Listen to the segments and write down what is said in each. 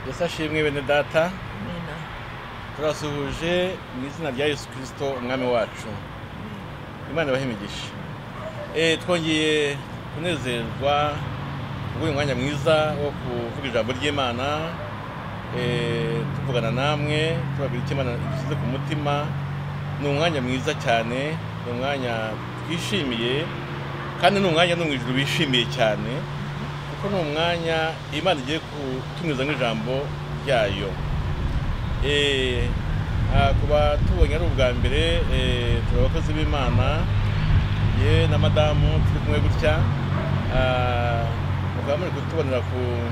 ese ashimwe bene data nina turasuhuje mu izina rya yesu kirisito umwami wacu imana ibahe imigisha Eh, twongeye kunezerwa kubw'uyu mwanya mwiza wo kuvuga ijambo ry'imana eh, tuvugana namwe tubabwira icyo imana idusize ku mutima ni umwanya mwiza cyane ni umwanya twishimiye kandi ni umwanya no mu ijuru bishimiye cyane kuko ni umwanya imana igiye kutunyuzamo ijambo ryayo Eh, ah, ku batubonye ari ubwa mbere eh, turi abakozi b'imana ye na madamu turi kumwe gutya Ah, mukaba muri kutubonera ku-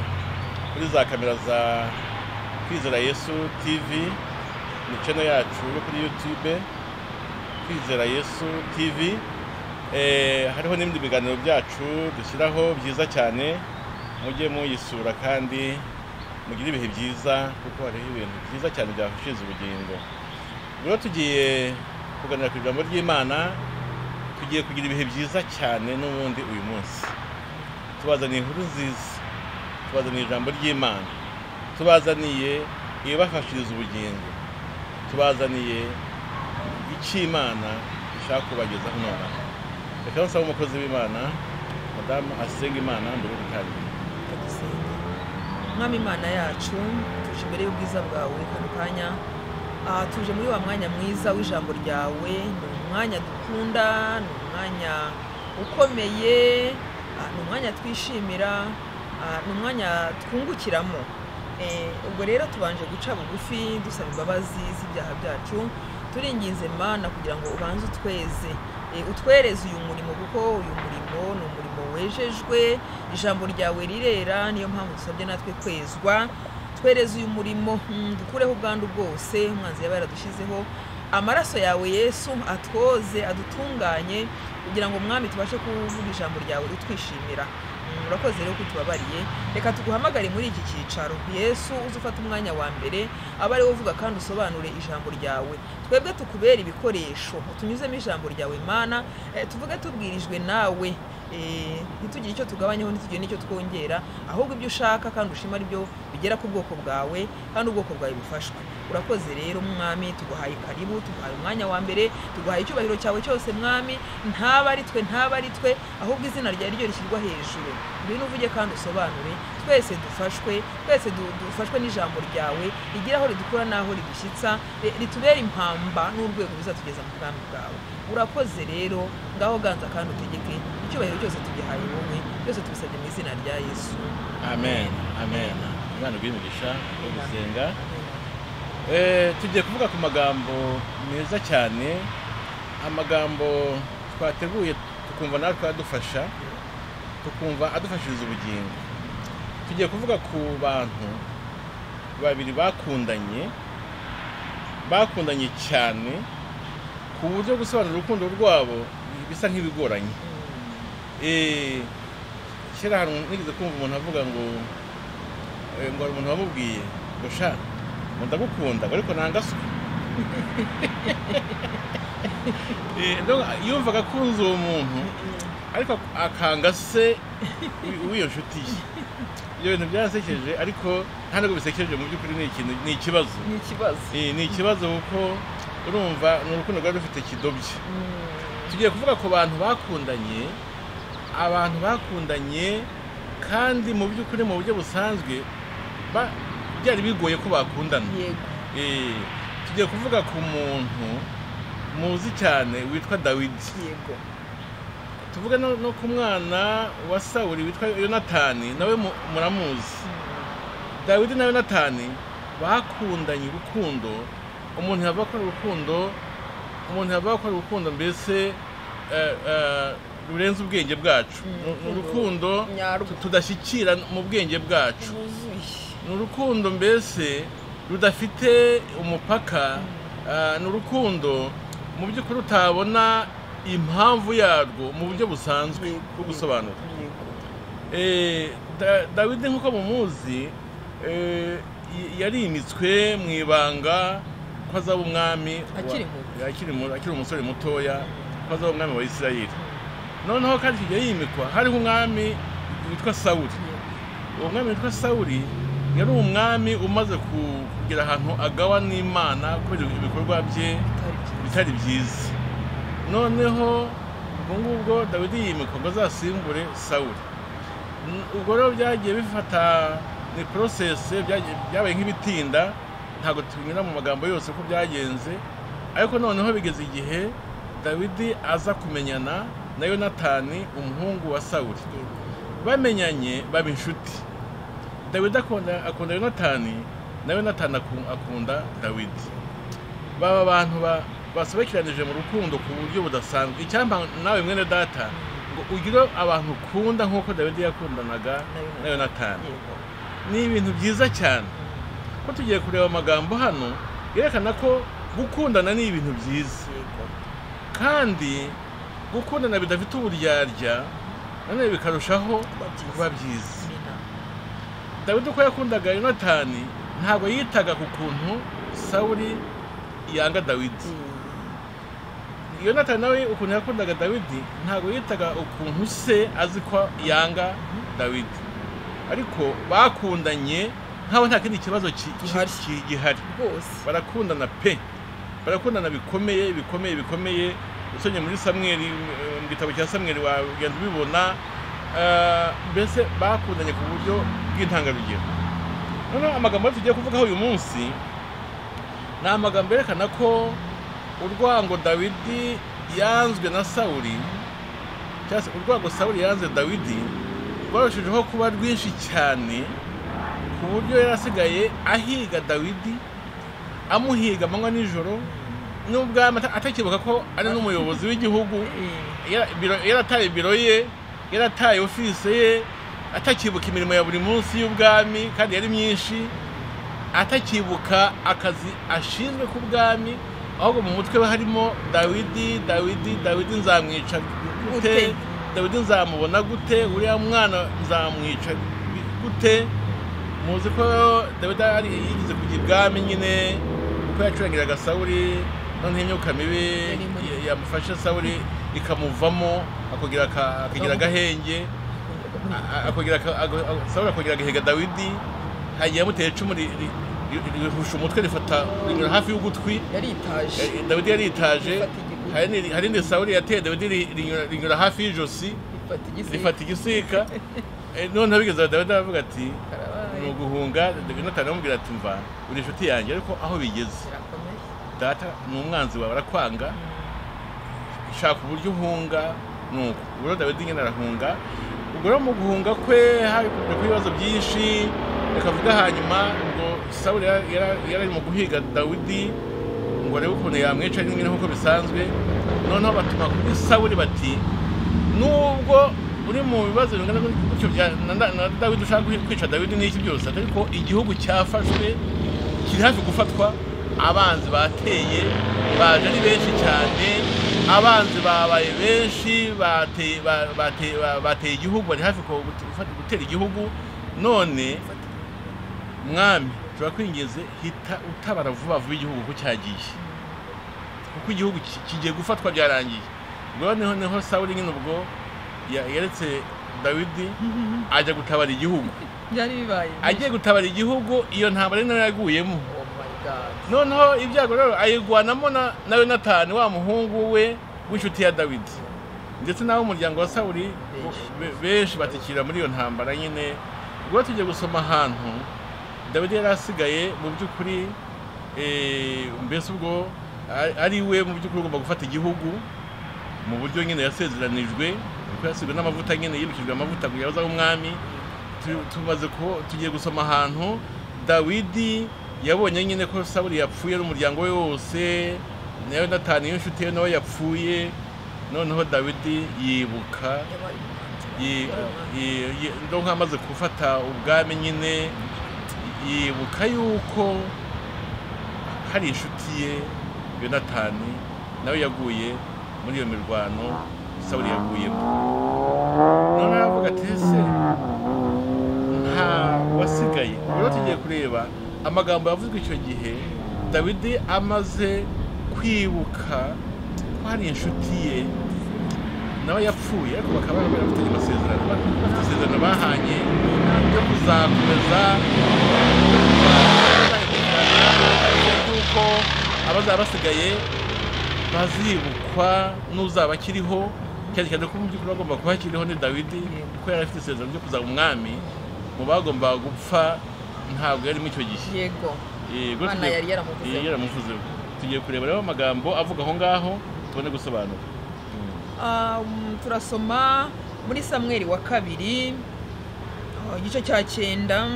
kuri za kamera za kwizera yesu tv ni channel yacu yo kuri youtube kwizera yesu tv Eh, hariho n'ibindi biganiro byacu dushyiraho byiza cyane mujye muyisura kandi mugire ibihe byiza kuko hariho ibintu byiza cyane byafashiza ubugingo rero tugiye kuganira ku ijambo ry'imana tugiye kugira ibihe byiza cyane n'ubundi uyu munsi tubazaniye inkuru nziza tubazaniye ijambo ry'imana tubazaniye ibibafashiriza ubugingo tubazaniye icyo imana ishaka kubagezaho nonaha reka nsaba umukozi w'imana madamu asenga imana mbere yo gutangira turagusenga mwami imana yacu tuje imbere y'ubwiza bwawe kano kanya Ah, tuje muri wa mwanya mwiza w'ijambo ryawe ni umwanya dukunda ni umwanya ukomeye ah, ni umwanya twishimira ah, ni umwanya twungukiramo Eh, ubwo rero tubanje guca bugufi dusaba imbabazi z'ibyaha byacu turinginze mana kugira ngo ubanze utweze Eh, utwereze uyu murimo kuko uyu murimo ni umurimo wejejwe ijambo ryawe rirera niyo mpamvu dusabye natwe kwezwa twereze uyu murimo mm, dukureho ubwandu bwose umwanzi yaba yaradushyizeho amaraso yawe yesu atwoze adutunganye kugira ngo mwami tubashe kuvuga ijambo ryawe utwishimira Mm, urakoze rero ko utubabariye reka tuguhamagare muri iki cyicaro yesu uze ufate umwanya wa mbere aba ariwe uvuga kandi usobanure ijambo ryawe twebwe tukubera ibikoresho utunyuzemo ijambo ryawe mana eh, tuvuge tubwirijwe nawe eh, ntitugire icyo tugabanyaho ntitugire n'icyo twongera ahubwo ibyo ushaka kandi ushima ari byo bigera ku bwoko bwawe kandi ubwoko bwawe bufashwe urakoze rero mwami tuguhaye karibu tuguhaye umwanya wa mbere tuguhaye icyubahiro cyawe cyose mwami ntaba ari twe ntaba ari twe ahubwo izina ryawe ryo rishyirwa hejuru ngwino uvuge kandi usobanure twese dufashwe twese du- dufashwe n'ijambo ryawe rigira aho ridukura n'aho ridushyitsa ri- ritubera impamba n'urwego ruzatugeza mu bwami bwawe urakoze rero ngaho ganza kandi utegeke icyubahiro cyose tugihaye wowe byose tubisabye mu izina rya yesu amen amen imana iguhe imigisha yo gusenga Eh, tugiye kuvuga ku magambo meza cyane amagambo twateguye tukumva natwe adufasha tukumva adufashiriza ubugingo tugiye kuvuga ku bantu babiri bakundanye bakundanye cyane ku buryo gusobanura urukundo rwabo bisa nk'ibigoranye Eh, kera hari umuntu- nigeze kumva umuntu avuga ngo eh, ngo hari umuntu wamubwiye ngo sha ngo ndagukunda ngo ariko nanga so Eh, ndumva- yumvaga akunze uwo muntu ariko akanga se w'iyo nshuti ye ibyo bintu byasekeje ariko nta nubwo bisekeje mu by'ukuri ni ikintu ni ikibazo ni ikibazo Eh, ni ikibazo kuko urumva ni urukundo rwari rufite kidobye tugiye kuvuga ku bantu bakundanye abantu bakundanye kandi mu by'ukuri mu buryo busanzwe ba- byari bigoye ko bakundana yego Eh, tugiye kuvuga ku muntu muzi cyane witwa dawidi yego tuvuge no, no ku mwana wa sawuli witwa yonatani nawe mu- muramuzi dawidi na yonatani bakundanye urukundo umuntu yava akora urukundo umuntu yava akora urukundo mbese eh, eh, rurenze ubwenge bwacu Mm. ni urukundo Nyarwo. tudashyikira mu bwenge bwacu rwuzuye ni urukundo mbese rudafite umupaka ah, ni urukundo mu by'ukuri utabona impamvu yarwo mu buryo busanzwe bwo gusobanura yego Eh, Da- dawidi nk'uko mumuzi eh, y- yarimitswe mu ibanga ko azaba umwami wa- Akiri muto. akiri mu- akiri umusore mutoya ko azaba umwami wa isirayeli noneho kandi igihe yimikwa hariho umwami witwa sawuli uwo mwami witwa sawuli yari umwami umaze ku- kugira ahantu agawa n'imana kubera ibikorwa bye bitari bitari byiza byiza noneho ubwo ngubwo dawidi yimikwa ngo azasimbure sawuli N- ubwo rero byagiye bifata ni porosesi byagiye- byabaye nk'ibitinda ntabwo tubinyura mu magambo yose ko byagenze ariko noneho bigeze igihe dawidi aza kumenyana na yonatani umuhungu wa sawuli bamenyanye baba inshuti dawidi akunda akunda yonatani na yonatani aku- akunda dawidi baba abantu ba- basobekeranije mu rukundo ku buryo budasanzwe icyampa nawe mwene data ngo ugire abantu ukunda nk'uko dawidi yakundanaga na yonatani yego ni ibintu byiza cyane ko tugiye kureba amagambo hano yerekana ko gukundana ni ibintu byiza yego kandi gukundana bidafite uburyarya nanone bikarushaho kuba byiza. kuba byiza ni inama dawidi uko yakundaga yonatani ntabwo yitaga ku kuntu sawuli yanga dawidi yonatani nawe ukuntu yakundaga dawidi ntabwo yitaga ukuntu se azi ko yanga dawidi ariko bakundanye nk'aho nta kindi kibazo ki- ki- Gihari. ki- gihari rwose barakundana pe barakundana bikomeye bikomeye bikomeye usomye muri samweri eh, mu gitabo cya samweri wagenda ubibona eh, mbese bakundanye ku buryo bw'intangarugero noneho amagambo tugiye kuvugaho uyu munsi ni amagambo yerekana ko urwango dawidi yanzwe na sawuli cyangwa se urwango sawuli yanze dawidi rwarushijeho kuba rwinshi cyane ku buryo yari asigaye ahiga dawidi amuhiga amanywa nijoro n'ubwami ata- atakibuka ko ari n'umuyobozi w'igihugu yara- biro- yarataye biro ye yarataye ofisi ye atakibuka imirimo ya buri munsi y'ubwami kandi yari myinshi atakibuka akazi ashinzwe ku bwami ahubwo mu mutwe we harimo dawidi dawidi dawidi nzamwica gute Gute? dawidi nzamubona gute uriya mwana nzamwica gute muzi ko dawidi ari yigeze kujya ibwami nyine kuko yacurangiraga sawuli noneho imyuka mibi Yari muri- ya- yamufashe sawuli ikamuvamo akagira aka- akagira agahenge a- a- akagira aka- aga- aga- sawuli akagira agahiga dawidi hagiye amutera icumu ri- ri- ri- rihusha umutwe rifata rinyura hafi y'ugutwi yaritaje Eh, dawidi yaritaje Rifata igikuta. hari n'iri- hari indi sawuli yateye dawidi ri- rinyura- rinyura hafi y'ijosi rifata igisiga rifata igisika Eh, noneho bigeze dawidi aravuga ati ni karabaye uguhunga yonatani amubwira ati mva uri inshuti yanjye ariko aho bigeze kirakomeye data ni umwanzi wawe arakwanga shaka uburyo uhunga nuko ubwo rero dawidi nyine arahunga ubwo rero mu guhunga kwe hakunze kuba ibibazo byinshi reka avuga hanyuma ngo sawuli yara- yara- yari ari mu guhiga dawidi ngo arebe ukuntu yamwica rimwe nk'uko bisanzwe noneho batuma kuri sawuli bati nubwo uri mu bibazo bingana gutyo bya na- na na dawidi ushaka guhi- kwica dawidi n'iki byose ariko igihugu cyafashwe kiri hafi gufatwa abanzi bateye baje ari benshi cyane abanzi babaye benshi bateye ba- bateye- ba- bateye igihugu bari hafi ku- gute- gutera igihugu none mwami turakwingize hita utabara vuba vuba igihugu kuko cyagiye kuko igihugu ki- kigiye gufatwa byarangiye ubwo rero niho niho sawuli nyine ubwo ya- yaretse dawidi ajya gutabara igihugu byari bibaye agiye gutabara igihugu iyo ntambara ari nayo yaguyemo oh my god noneho ibyago rero ayirwanamo na na yonatani wa muhungu we w'inshuti ya dawidi ndetse n'ab'umuryango wa sawuli be- benshi batikira muri iyo ntambara nyine ubwo tugiye gusoma ahantu dawidi yari asigaye mu by'ukuri eh, mbese ubwo a- ari we mu by'ukuri ugomba gufata igihugu mu buryo nyine yasezeranijwe kuko yasigwe n'amavuta nyine yibukijwe amavuta kugira ngo aze abe umwami tu- tumaze ku- tugiye gusoma ahantu dawidi yabonye nyine ko sawuli yapfuye n'umuryango we wose na yonatani y'inshuti ye nawe yapfuye noneho dawidi yibuka yabaye yi- yi- yi- ndo nk'amaze gufata ubwami nyine yibuka yuko hari inshuti ye yonatani nawe yaguye muri iyo mirwano sawuli yaguyemo none aravuga ati ese nta wasigaye Ubu rero tugiye kureba amagambo yavuzwe icyo gihe dawidi amaze kwibuka ko hari inshuti ye nawe yapfuye ariko bakaba barafite amasezerano bafite isezerano bahanye yo kuzakomeza yuko abazaba basigaye bazibukwa n'uzaba akiriho cyane cyane ko mu by'ukuri bagomba kuba akiriho ni dawidi kuko yari afite isezerano ryo kuzaba umwami mu bagombaga gupfa ntabwo yarimo icyo gihe yego Eh, ubwo Imana tugiye- yari yaramuvuzeho. eh, yaramuvuzeho tugiye kureba rero amagambo avuga aho ngaho tubone gusobanura Um, turasoma muri samweri wa kabiri uh, igice cya cyenda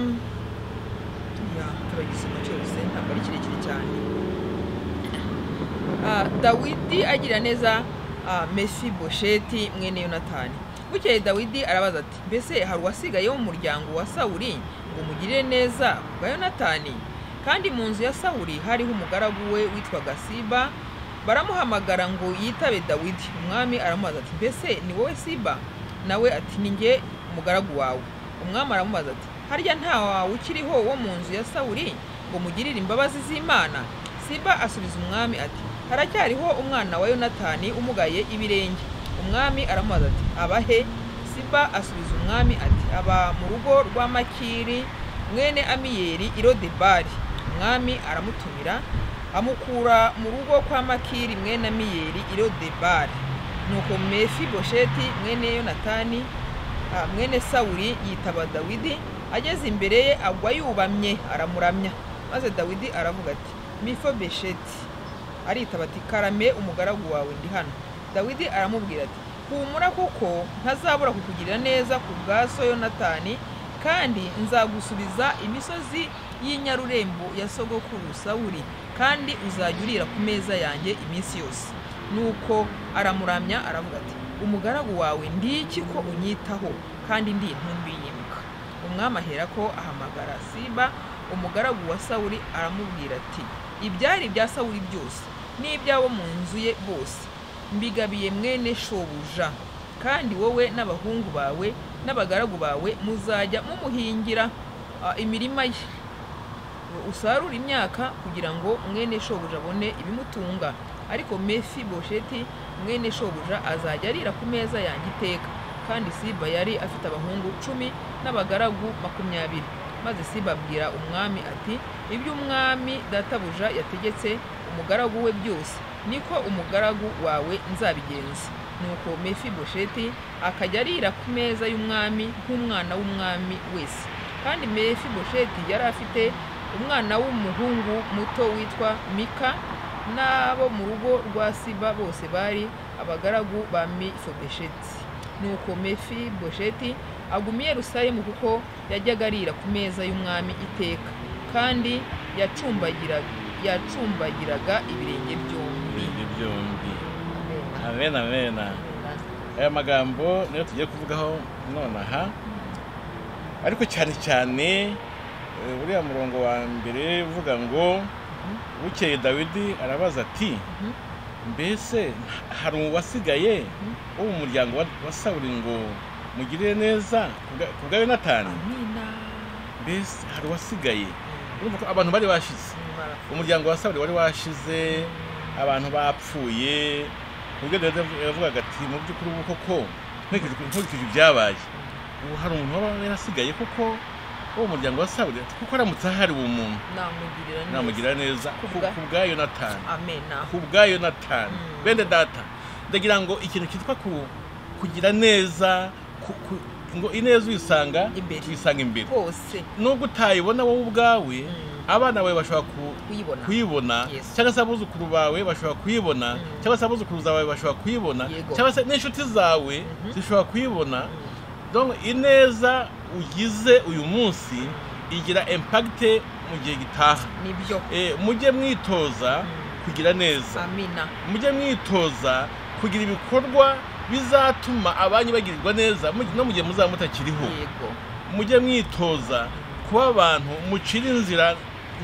Ya, turagisoma cyose ntabwo ari kirekire cyane Ah, dawidi agira neza mesi bosheti mwene yonatani bukeye dawidi arabaza ati mbese hari uwasigaye mu muryango wa sawuri ngo mugirire neza ku bwa yonatani kandi mu nzu ya sawuri hariho umugaragu we witwaga siba baramuhamagara ngo yitabe dawidi umwami aramubaza ati mbese ni wowe siba nawe ati ni jye umugaragu wawe umwami aramubaza ati harya nta wawe ukiriho wo mu nzu ya sawuri ngo mugirire imbabazi z'imana siba asubiza umwami ati haracyariho umwana wa yonatani umugaye ibirenge umwami aramubaza ati abahe siba asubiza umwami ati aba mu rugo rwa makiri mwene amiyeri i lodebari umwami aramutumira amukura mu rugo kwa makiri mwene amiyeri i lodebari nuko mefi bosheti mwene yonatani Ah, mwene sawuli yitaba dawidi ageze imbere ye agwa yubamye aramuramya maze dawidi aravuga ati mifo besheti aritaba ati karame umugaragu wawe ndi hano dawidi aramubwira ati humura kuko ntazabura kukugirira neza ku bwa so yonatani kandi nzagusubiza imisozi y'inyarurembo ya sogokuru sawuli kandi uzajya urira ku meza yanjye iminsi yose nuko aramuramya aravuga ati umugaragu wawe ndiki ko unyitaho kandi ndi intumbi yimuka umwami ahera ko ahamagara siba umugaragu wa sawuli aramubwira ati ibyari ibya sawuli byose n'iby'abo mu nzu ye bose mbigabiye mwene shobuja kandi wowe n'abahungu bawe n'abagaragu bawe muzajya mumuhingira ah, imirima ye usarura imyaka kugira ngo mwene shobuja abone ibimutunga ariko mefi bosheti mwene shobuja azajya arira ku meza yanjye iteka kandi siba yari afite abahungu cumi n'abagaragu makumyabiri maze siba abwira umwami ati ibyo umwami databuja yategetse umugaragu we byose niko umugaragu wawe nzabigenza nuko mefi bosheti akajya arira ku meza y'umwami nk'umwana w'umwami wese kandi mefi bosheti yari afite umwana w'umuhungu muto witwa mika n'abo mu rugo rwa siba bose bari abagaragu ba mifobosheti nuko mefi bosheti aguma i yerusalemu kuko yajyaga arira ku meza y'umwami iteka kandi yacumbagiraga yacumbagiraga ibirenge byombi ibirenge byombi amen amen aya magambo niyo tugiye kuvugaho nonaha ariko cyane cyane eh, uriya murongo wa mbere uvuga ngo bukeye dawidi arabaza ati Mhm. mbese hari uwasigaye wo mu muryango wa- wa sawuri ngo mugirire neza ku bwa- ku bwa yonatani amina mbese hari uwasigaye urumva ko abantu bari bashize umuryango wa sawuri wari washize abantu bapfuye ku buryo Dawidi yavu- yavugaga ati mu by'ukuri ubu koko nkurikije uko- nkurikije ibyabaye ubu hari umuntu waba yarasigaye kuko uwo muryango wa sawuri kuko aramutse ahari uwo muntu namugirira neza namugirira neza ku Kubwa- ku bwa yonatani amena ku bwa yonatani Mm. bene data ndagira ngo ikintu cyitwa ku- kugira neza ku- ku- ngo ineza uyisanga Imbere. uyisanga imbere hose nubwo utayibona wowe ubwawe Mm. abana bawe bashobora ku- kuyibona kuyibona Yes. cyangwa se abuzukuru bawe bashobora kuyibona Mm. cyangwa se abuzukuru zawe bashobora kuyibona Yego. cyangwa se n'inshuti zawe Mhm. zishobora kuyibona Mm. donc ineza ugize uyu munsi igira impagite mu gihe gitaha nibyo Eh, mujye mwitoza Mm. kugira neza amina mujye mwitoza kugira ibikorwa bizatuma abanyu bagirirwa neza mu- no mu gihe muzaba mutakiriho yego mujye mwitoza kuba abantu mucira inzira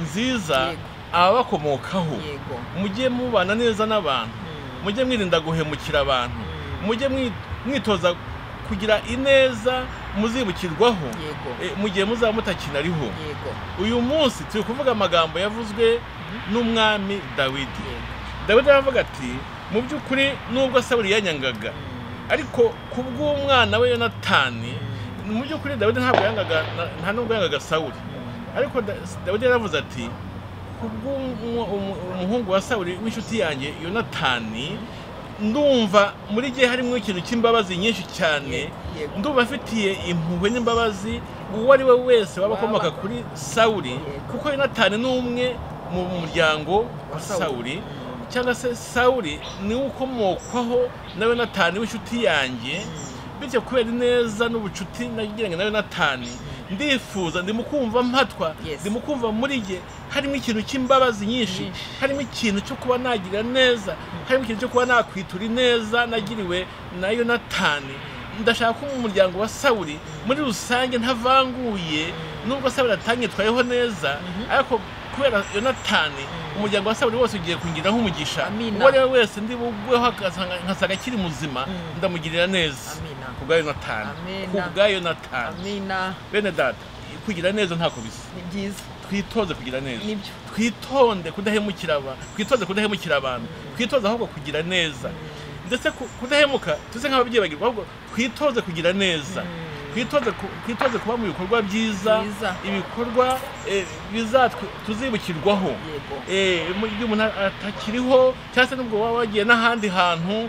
nziza Yego. ababakomokaho yego mujye mubana neza n'abantu Mm. mujye mwirinda guhemukira abantu Mm. mujye mwi- mwitoza kugira ineza muzibukirwaho yego eh, mu gihe muzaba mutakinariho yego uyu munsi turi kuvuga amagambo yavuzwe n'umwami dawidi yego dawidi aravuga ati mu by'ukuri nubwo saburi yanyangaga Mm. ariko ku bw'umwana we yonatani mu by'ukuri dawidi ntabwo yangaga na- nta nubwo yangaga sawuli ariko Da- dawidi yaravuze ati ku bw'umuhungu wa sawuli w'inshuti yanjye yonatani ndumva muri gihe harimo ikintu cy'imbabazi nyinshi cyane Yego. ndumva afitiye impuhwe n'imbabazi uwo ari we wese waba akomoka kuri sawuli kuko yonatani ni umwe mu muryango wa sawuli cyangwa se sawuli niwe ukomokwaho na yonatani w'inshuti yanjye bityo kubera ineza n'ubucuti nagiranye na yonatani ndifuza ndimo kumva mpatwa Yes. ndimo kumva muri ye harimo ikintu cy'imbabazi nyinshi Nyinshi. harimo ikintu cyo kuba nagira neza harimo ikintu cyo kuba nakwitura ineza nagiriwe na yonatani ndashaka ko mu muryango wa sawuli muri rusange ntavanguye nubwo sawuli atanyitwayeho neza ariko kubera yonatani umuryango wa sawuli wose ugiye kungiriraho umugisha Amina. uwo ari we wese ndi bugweho agasanga- nkasaga akiri muzima Mm. ndamugirira neza Amina. ku bwa yonatani ku Amina. bwa yonatani amina bene data kugira neza ntako bisa ni byiza twitoze kugira neza Nibyo. twitonde kudahemukira abantu twitoze kudahemukira abantu twitoze ahubwo kugira neza ndetse ku- kudahemuka tuze nk'ababyeyi bagirwa ahubwo twitoze kugira neza twitoze ku- twitoze kuba mu bikorwa byiza Byiza. ibikorwa eh, bizatwe tuzibukirwaho Yego. Eh, mu gihe umuntu atakiriho cyangwa se n'ubwo waba wagiye n'ahandi hantu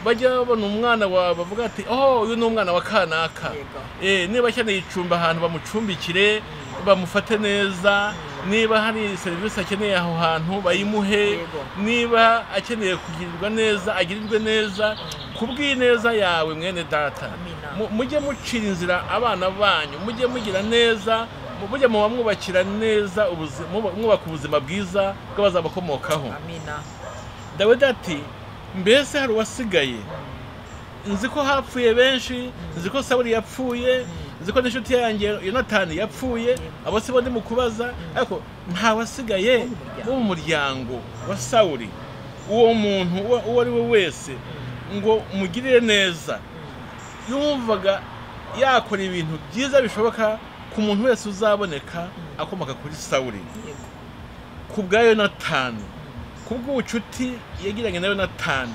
bajya babona umwana wawe bavuga ati oh uyu ni umwana wa kanaka Yego. Eh, niba akeneye icumbi ahantu bamucumbikire bamufate neza niba hari serivisi akeneye aho hantu bayimuhe Yego. niba akeneye kugirirwa neza agirirwe neza ku bw'ineza yawe mwene data Amina. Mu- mujye mucira inzira abana banyu mujye mugira neza mu- mujye muba mwubakira neza ubuzi- muba- mwubaka ubuzima bwiza bw'abazabakomokaho amina dawidi ati mbese hari uwasigaye nzi ko hapfuye benshi nzi ko sawuli yapfuye nzi ko n'inshuti yanjye yonatani yapfuye abo si bo ndi mu kubaza ariko nta wasigaye wo mu muryango wa sawuli uwo muntu uwo- uwo ari we wese ngo mugirire neza yumvaga yakora ibintu byiza bishoboka ku muntu wese uzaboneka akomoka kuri sawuli yego ku bwa yonatani ku bw'ubucuti yagiranye na yonatani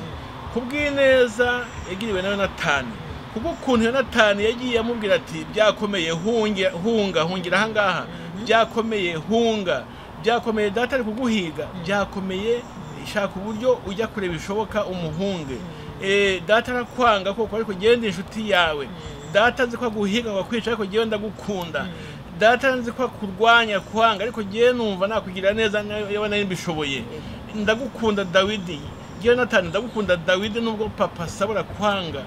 ku bw'ineza yagiriwe na yonatani ku bw'ukuntu yonatani yagiye amubwira ati byakomeye hunge- hunga hungira ahangaha byakomeye hunga byakomeye data ari kuguhiga byakomeye shaka uburyo ujya kure bishoboka umuhunge Eh, data arakwanga kuko ariko genda inshuti yawe data nzi ko aguhiga ngo akwica ariko ngewe ndagukunda data nzi ko akurwanya kwanga ariko ngewe numva nakugira neza yewe nari mbishoboye ndagukunda dawidi ngewe natani ndagukunda dawidi nubwo papa asabura kwanga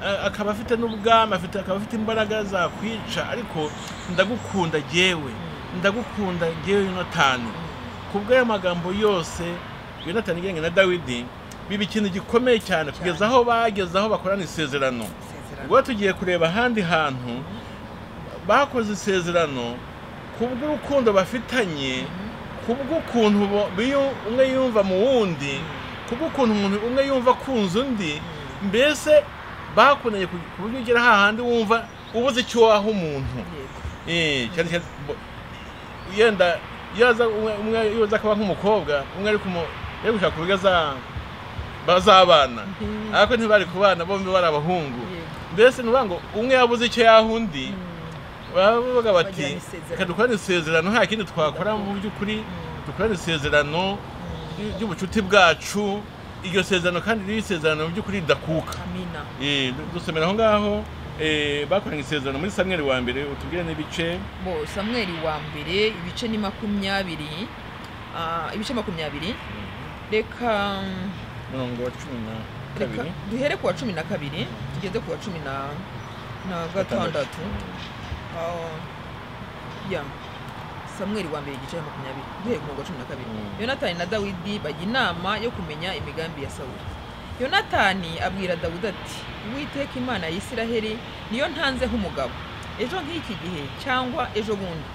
A- akaba afite n'ubwami afite akaba afite imbaraga zakwica ariko ndagukunda ngewe ndagukunda ngewe yonatani ku bw'aya magambo yose yonatani yagiranye na dawidi biba ikintu gikomeye cyane kugeza aho bageze aho bakorana isezerano Isezerano. ubwo tugiye kureba ahandi hantu bakoze isezerano ku bw'urukundo bafitanye ku bw'ukuntu bo- biyu- umwe yumva mu wundi ku bw'ukuntu umuntu umwe yumva akunze undi mbese bakundanye ku ku buryo ugera hahandi wumva ubuze icyo waha umuntu yego Eh, cyane cyane bo- yenda yaza umwe- umwe yoza akaba nk'umukobwa umwe ari kumu ari gushaka uburyo aza- bazabana Mhm. ariko ntibari kubana bombi bari abahungu Yego. mbese ni ukuvuga ngo umwe yabuze icyo yaha undi baba bavuga bati Bagirana isezerano. reka dukorane isezerano nta kindi twakora mu by'ukuri dukorane isezerano ry- ry'ubucuti bwacu iryo sezerano kandi ririho isezerano mu by'ukuri ridakuka amina Eh, du- dusomera aho ngaho eh, bakoranye isezerano muri samweri wa mbere utubwire n'ibice bo samweri wa mbere ibice ni makumyabiri ah, ibice makumyabiri reka mm, mirongo wa cumi na reka kabiri duhere ku wa cumi na kabiri tugeze ku wa cumi na na gatandatu Ah, ya samweri wa mbere igice cya makumyabiri duhere ku wa cumi na kabiri Mm. yonatani na dawidi bajya inama yo kumenya imigambi ya sawuli yonatani abwira dawudi ati uwiteka imana ya isiraheli niyo ntanzeho umugabo ejo nk'iki gihe cyangwa ejo bundi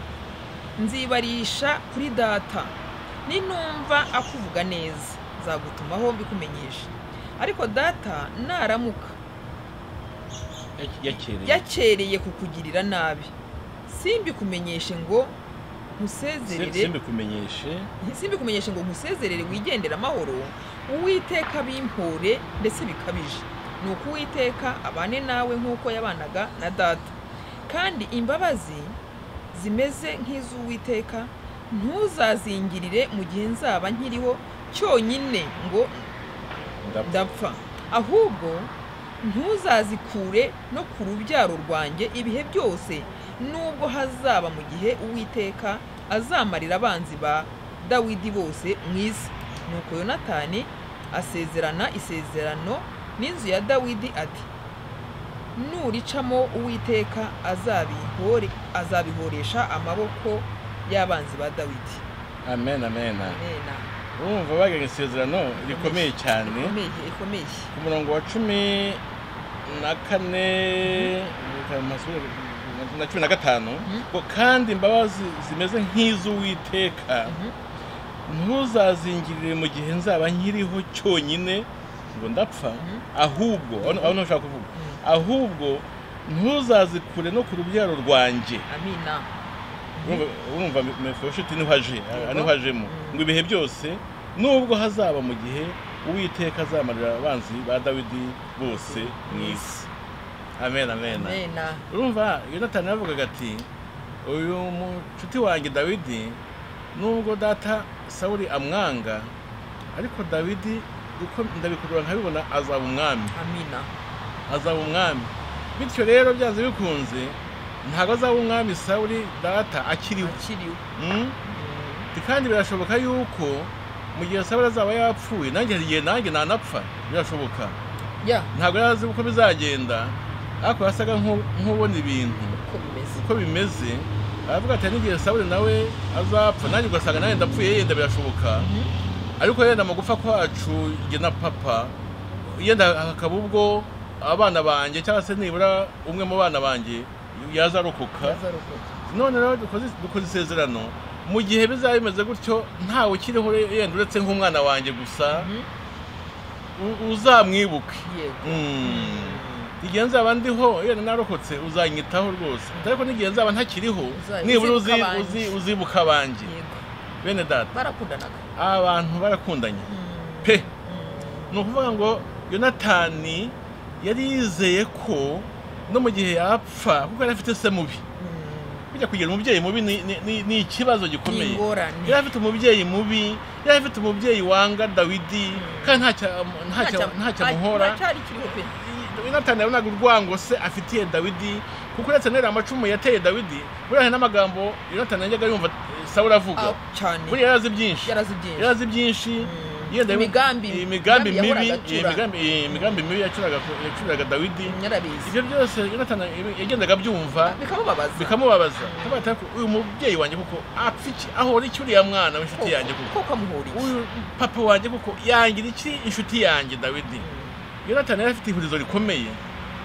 nzibarisha kuri data ninumva akuvuga neza nzagutumaho mbikumenyesha ariko data naramuka Yake- yakereye yakereye kukugirira nabi simbikumenyeshe ngo nkusezerere simbikumenyeshe simbikumenyeshe ngo nkusezerere wigendera amahoro uwiteka bimpore ndetse bikabije ni uko uwiteka abane nawe nk'uko yabanaga na data kandi imbabazi zimeze nk'iz'uwiteka ntuzazingirire mu gihe nzaba nkiriho cyonyine ngo ndapfa ndapfa ahubwo ntuzazikure no ku rubyaro rwanjye ibihe byose nubwo hazaba mu gihe uwiteka azamarira abanzi ba dawidi bose mu isi nuko yonatani asezerana isezerano n'inzu ya dawidi ati nuricamo uwiteka azabihore azabihoresha amaboko y'abanzi ba dawidi amen amen amena urumva bagiranye isezerano rikomeye cyane ikomeye ikomeye ku murongo wa cumi na kane na cumi na gatanu Mhm. ngo kandi imbabazi zimeze nk'iz'uwiteka Mhm. ntuzazingirire mu gihe nzaba nkiriho cyonyine ngo ndapfa Mhm. ahubwo aho aho niho ushaka kuvuga Mhm. ahubwo ntuzazikure no ku rubyaro rwanjye amina Urumva- urumva mefibosheti niho aje Yego. niho ajemo Mm. ngo ibihe byose nubwo hazaba mu gihe uwiteka azamarira abanzi ba dawidi bose mu isi amen amen amena urumva yonatani yavugaga ati uyu mucuti wanjye dawidi nubwo data sawuri amwanga ariko dawidi uko ndabikurura nkabibona azaba umwami amina azaba umwami bityo rero byanze bikunze ntabwo azaba umwami sawuri data akiriho akiriho Mm? kandi birashoboka yuko mu gihe sabara azaba yapfuye nanjye hari igihe nanjye nanapfa birashoboka ya ntabwo yari azi uko bizagenda ariko yasaga nk'u- nk'ubona ibintu uko bimeze uko bimeze aravuga ati "Hari n'igihe sabure nawe azapfa nanjye ugasanga nanjye ndapfuye yenda birashoboka ariko yenda amagufa kwacu jye na papa yenda hakaba ubwo abana banjye cyangwa se nibura umwe mu bana banjye yazarokoka azarokoka none rero dukoze dukoze isezerano mu gihe bizaba bimeze gutyo ntawe ukiriho re- yenda uretse nk'umwana wanjye gusa u- uzamwibuke yego Mm. igihe nzaba ndiho yenda narokotse uzanyitaho rwose ariko n'igihe nzaba ntakiriho Uza- nibura uzibuka uzi- abanjye. uzi- uzibuka abanjye yego bene data barakundanaga abantu barakundanye pe ni ukuvuga ngo yonatani yari yizeye ko no mu gihe yapfa kuko yari afite se mubi kujya kugira umubyeyi mubi ni- ni- ni- ni ikibazo gikomeye ingorane yari afite umubyeyi mubi yari afite umubyeyi wanga dawidi kandi ntacyo- ntacyo- ntacyo amuhora cyari kiriho pe yonatani yabonaga urwango se afitiye dawidi kuko uretse n'iriya amacumu yateye dawidi buriya n'amagambo yonatani yajyaga yumva sawura avuga Ah, cyane buriya yari azi byinshi yarazi byinshi yarazi byinshi Mm. yenda Imigambi- imigambi imigambi mibi yahoraga acura. imigambi- imigambi mibi yacuraga yacuraga dawidi yarabizi ibyo byose yonatani yagendaga abyumva bikamubabaza bikamubabaza akavuga ati "Ariko uyu mubyeyi wanjye kuko apfa iki ahora iki uriya mwana w'inshuti Koko- yanjye kuko koko amuhuriye uyu papa wanjye kuko yangira iki inshuti yanjye dawidi yonatani yari afite ihurizo rikomeye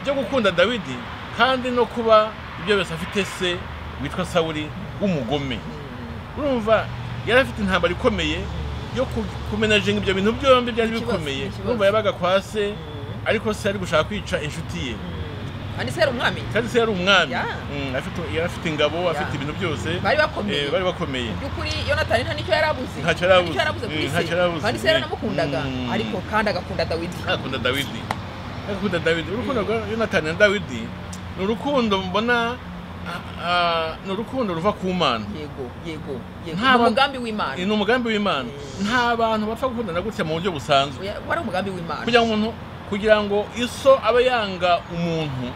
ryo gukunda dawidi kandi no kuba ibyo byose afite se witwa sawuri w'umugome urumva yari afite intambara ikomeye yo ku- kumenajenga ibyo bintu byombi byari Ikibazo, bikomeye ikibazo. urumva yabaga kwa se ariko se yari gushaka kwica inshuti ye kandi se yari umwami kandi se yari umwami Yeah. Mm, afite- yari afite ingabo afite Yeah. ibintu byose bari eh, bakomeye bari bakomeye by'ukuri yonatani nta nicyo yari abuze Ntacyo yari abuze. nicyo yari abuze kuri Mm, se ntacyo yari abuze. kandi se yaranamukundaga Mm. ariko kandi agakunda dawidi akunda dawidi akunda dawidi urukundo rwa yonatani na dawidi ni urukundo mbona ah, ah, ni urukundo ruva ku mana yego yego yego Nta ni ba- umugambi w'imana ni umugambi w'imana nta bantu bapfa gukundana gutya mu buryo busanzwe Oya, wari umugambi w'imana kugira ngo umuntu kugira ngo iso abe yanga umuntu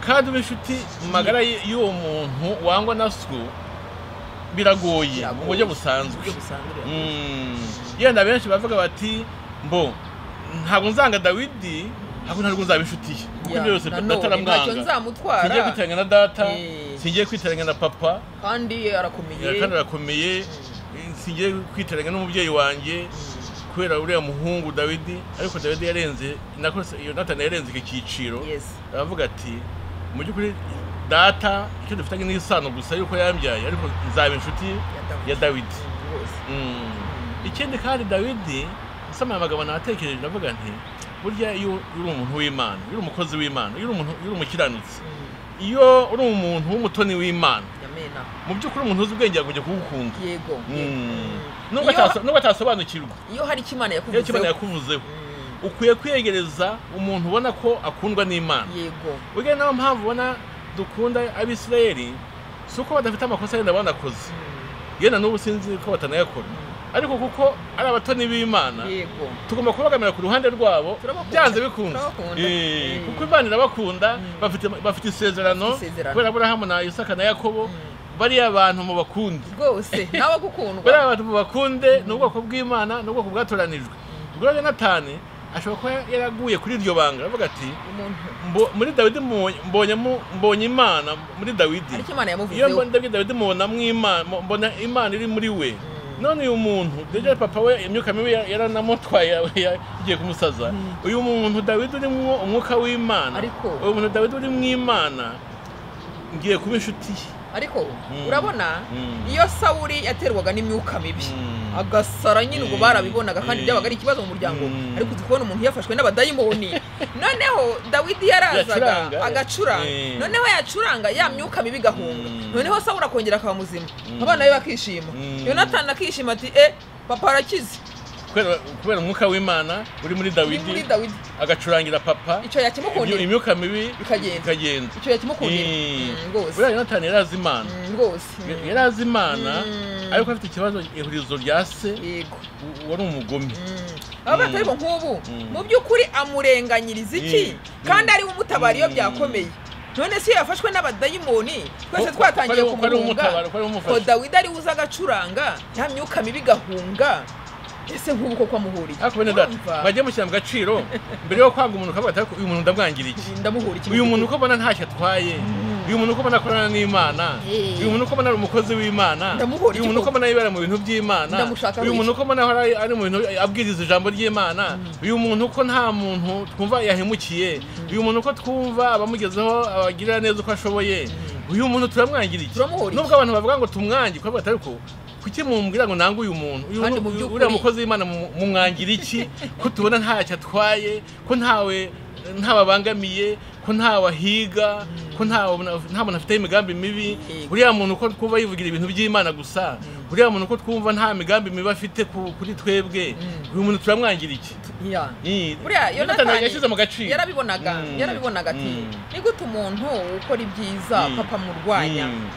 kandi ube inshuti magara y- y'uwo muntu wangwa na so biragoye mu buryo busanzwe Uburyo busanzwe. Mm. yenda benshi bavuga bati mbo ntabwo nzanga dawidi ahubwo ntabwo nzaba inshuti ye kuko Ya, ibyo byose nanone data ntacyo aramwanga singiye nzamutwara kwitiranya na data Eh. singiye kwitiranya na papa kandi arakomeye kandi arakomeye singiye kwitiranya n'umubyeyi wanjye kubera uriya muhungu dawidi ariko dawidi yarenze nako se- yonatani yarenze iki cyiciro yes aravuga ati mu by'ukuri data icyo dufitanye n'isano gusa yuko yambyaye ariko nzaba inshuti ya dawidi rwose Mm. ikindi kandi dawidi nsoma aya magambo natekereje ndavuga nti burya iyo uri umuntu w'imana iyo uri umukozi w'imana iyo uri umuntu- iyo uri umukiranutsi Mm. iyo uri umuntu w'umutoni w'imana Amena. mu by'ukuri umuntu uzi ubwenge yagumye kuwukunda yego yego. Mm. Mm. Nubwo Iyo- ataso- nubwo atasobanukirwa iyo hari icyo imana iyo kimana yakuvuzeho yakuvuzeho Mm. ukwiye kwiyegereza umuntu ubona ko akundwa n'imana yego ubwo nayo mpamvu ubona dukunda abisirayeli si uko badafite amakosa yenda banakoze yenda n'ubu sinzi ko batanayakora ariko kuko ari abatoni b'imana yego tugomba kubagamira ku ruhande rwabo Turabakunda. byanze bikunze Turabakunda. Eh, Mm. kuko imana irabakunda Mm. bafite bafite isezerano Bafite isezerano. kubera aburahamu na isaka na yakobo bariya abantu mu bakundi rwose nawe gukundwa bariya abantu mu bakunde ni ubwoko bw'imana ni ubwoko bwatoranijwe ubwo rero natani ashobora kuba yaraguye kuri iryo banga aravuga ati umuntu "Mbo- muri dawidi mbonye- mbonyemo- mbonye imana muri dawidi ariko imana iyo yamuvuzeho mbona dawidi dawidi mubona mw'imana mu- mbona imana iri muri we none uyu muntu deje papa we imyuka mibi ya- yaranamutwaye ya- ya- igiye kumusaza uyu muntu dawidi urimo umwuka w'imana Ariko- uyu muntu dawidi uri mw'imana ngiye kuba inshuti ye ariko Mm. urabona Mm. iyo sawuri yaterwaga n'imyuka mibi Mm. agasara nyine ubwo Mm. barabibonaga kandi Mm. byabaga ari ikibazo mu muryango Mm. ariko uzi kubona umuntu yafashwe n'abadayimoni noneho dawidi yarazaga Yacuranga. agacuranga Mm. noneho yacuranga ya myuka mibi igahunga Mm. noneho sawuri akongera akaba muzima Mm. abana be bakishima Mm. yonatani akishima ati e papa arakize kubera kubera umwuka w'imana uri muri uri muri dawidi dawidi agacurangira papa icyo imyu- yakimukundira imyuka mibi Ikagenda. ikagenda icyo yakimukundira Eh, Mm, rwose buriya yonatani yari azi imana Mm, rwose Mm, yari azi imana Mm. ariko afite ikibazo ihurizo rya se yego u- wari umugome aba bata ariko nk'ubu Mm. mu by'ukuri amurenganyiriza iki Mm. kandi ari we umutabari iyo Mm. byakomeye none se iyo yafashwe n'abadayimoni twese twatangiye Ko- ko ari kumuhunga umutabara, ko ari umufasha. ko dawidi ari uza agacuranga ya myuka mibi igahunga ese nk'ubu koko amuhuriye ariko bene data Urumva? bajye mushyira mu gaciro mbere yo kwanga umuntu ukavuga ati "Ariko uyu muntu ndamwangira iki ndamuhura iki uyu muntu uko mbona ntacyo atwaye uyu muntu uko mbona akorana n'imana Eh. uyu muntu uko mbona ari umukozi w'imana Ndamuhora uyu muntu uko igihugu. mbona yibera mu bintu by'imana Ndamushaka uyu wiki. muntu uko mbona ahora ari- ari mu bintu abwiriza ijambo ry'imana uyu muntu uko nta muntu twumva yahemukiye uyu muntu uko twumva abamugezeho abagirira neza uko ashoboye uyu muntu turamwangira iki Turamuhora iki? nubwo abantu bavuga ngo tumwange kuko batari ko kuki mumbwira ngo nange uyu muntu uyu Kandi mu uyu- by'ukuri- uriya mukozi w'imana mu- mumwangira iki ko tubona ntacyo atwaye ko ntawe ntababangamiye ko ntawe ahiga ko ntawe nta muntu afiteho imigambi mibi Yego. uriya muntu ko twumva yivugira ibintu by'imana gusa uriya muntu ko twumva nta migambi mibi afite ku- kuri twebwe Mm. uyu muntu turamwangira iki Ya. Ni- buriya Yonatani yonatani yashyize mu gaciro yarabibonaga Mm. yarabibonaga ati Mm. ni gute umuntu ukora ibyiza Mm. papa murwanya Mm.